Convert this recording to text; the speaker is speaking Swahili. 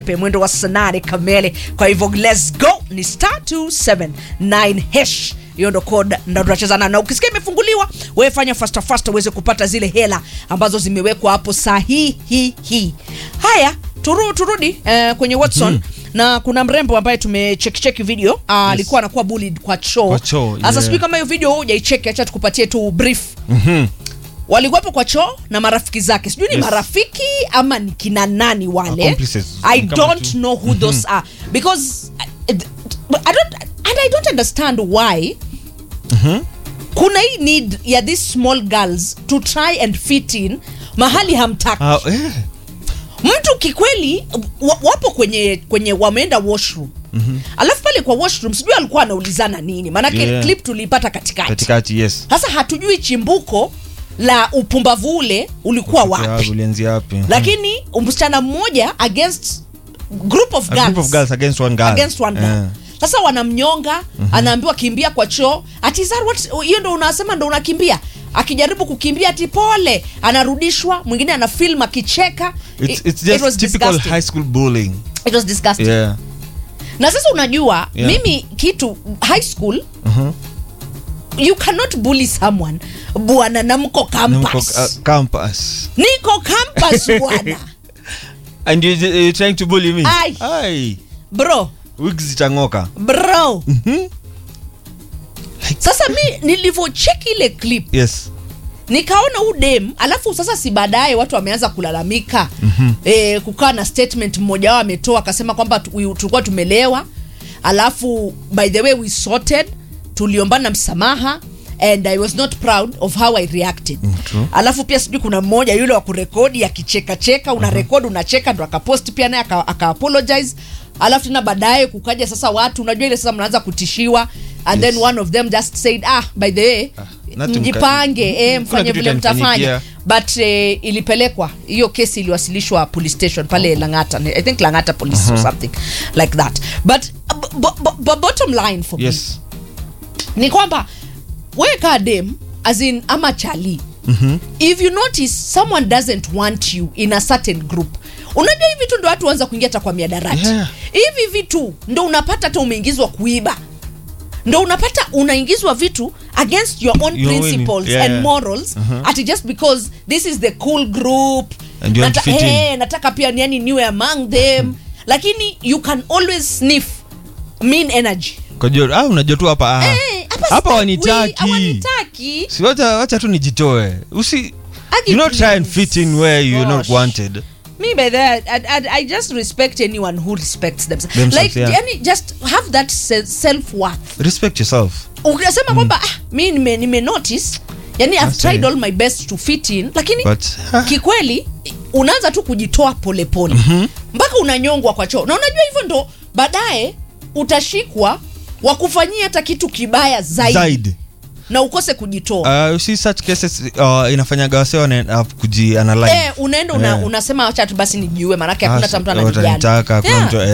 mwendo wa saa nane kamili. Kwa hivyo let's go, ni star 279 hash hiyo ndo code ndo tunachezana na ukisikia imefunguliwa wewe fanya fasta fasta uweze kupata zile hela ambazo zimewekwa hapo sahihi hii haya turu, turudi eh, kwenye Watson na kuna mrembo ambaye tumechekicheki video ah, alikuwa anakuwa bullied kwa choo Kwa choo, sasa yeah. sijui kama hiyo video hujaicheki acha tukupatie tu brief walikuwepo kwa choo na marafiki zake sijui ni Yes. marafiki ama ni kina nani wale Accomplices. i Ni kama don't tu- know who those are because I, I don't and i don't understand why kuna hii need ya these small girls to try and fit in mahali hamtaki Ah, eh. mtu kikweli wa, wapo kwenye kwenye wameenda washroom alafu pale kwa washroom sijui alikuwa anaulizana nini maanake Yeah. clip tuliipata katikati katikati yes sasa hatujui chimbuko la upumbavu ule ulikuwa Ya, wapi ulianzia wapi lakini msichana mmoja against group of A girls, group of girls against one girl against one girl. Eh. sasa wanamnyonga anaambiwa kimbia kwa choo ati is that what- hiyo ndo unasema ndo unakimbia akijaribu kukimbia ati pole anarudishwa mwingine ana film akicheka It's, It- it's it just was typical disgusting. high school bullying It was disgusting. yeah na sasa unajua Yeah. mimi kitu high school you cannot bully someone bwana na mko Na mko, campus uh, campus niko campus bwana and you, you're trying to bully me Ai. Ai. bro wigs zitangoka bro sasa mi nilivyocheki ile clip yes nikaona udem alafu sasa si baadaye watu wameanza kulalamika mm-hmm. e, kukaa na statement mmoja wao ametoa akasema kwamba tu- we- tulikuwa tumelewa alafu by the way we sorted tuliombana msamaha and i was not proud of how i reacted Mm, true. alafu pia sijui kuna mmoja yule wa kurekodi akichekacheka una rekodi unacheka ndo akapost pia naye aka, aka apologize alafu tena baadaye kukaja sasa watu unajua ile sasa mnaanza kutishiwa and Yes. then one of them just said ah by the way nothing mjipange ka- eh, kuna mfanye kitu vile mtafanya itanifanyikia. but eh, ilipelekwa hiyo kesi iliwasilishwa police station pale langata i think langata police or something like that but b- b- b- bottom line for me yes ni kwamba wewe kaa dem as in ama chali mm-hmm. if you notice someone doesn't want you in a certain group unajua hivi vitu ndo watu wanza kuingia hata kwa miadarati Yeah. hivi vitu ndo unapata hata umeingizwa kuiba ndo unapata unaingizwa vitu against your own Your own, principles yeah, and yeah. morals ati just because this is the cool group And you want to fit in. eh, nataka pia yani niwe among them lakini you can always sniff mean energy Kujua, ah, unajua tu hapa ah. Eh, hapa hapa sitaki- wanitaki hawanitaki. si wacha, wacha tu nijitoe usi Agi you not try and please. fit in where you're not Gosh. wanted me by that I, I, I just respect anyone who respects themselves, Themselves, like yeah. yani just have that se- self-worth respect yourself ukisema kwamba ah, mi nime, nime notice yani I've That's tried it. all my best to fit in lakini But, ah. kikweli unaanza tu kujitoa polepole mpaka unanyongwa kwa choo na unajua hivyo ndo baadaye utashikwa wakufanyia hata kitu kibaya zaidi, zaidi na ukose kujitoa uh, you see such cases uh, inafanyaga wase wana kujianalyze eh, unaenda una, Yeah. unasema wacha tu basi nijiue maanake hakuna hata mtu Ah, ananijali watanitaka, hakuna Yeah. mtu-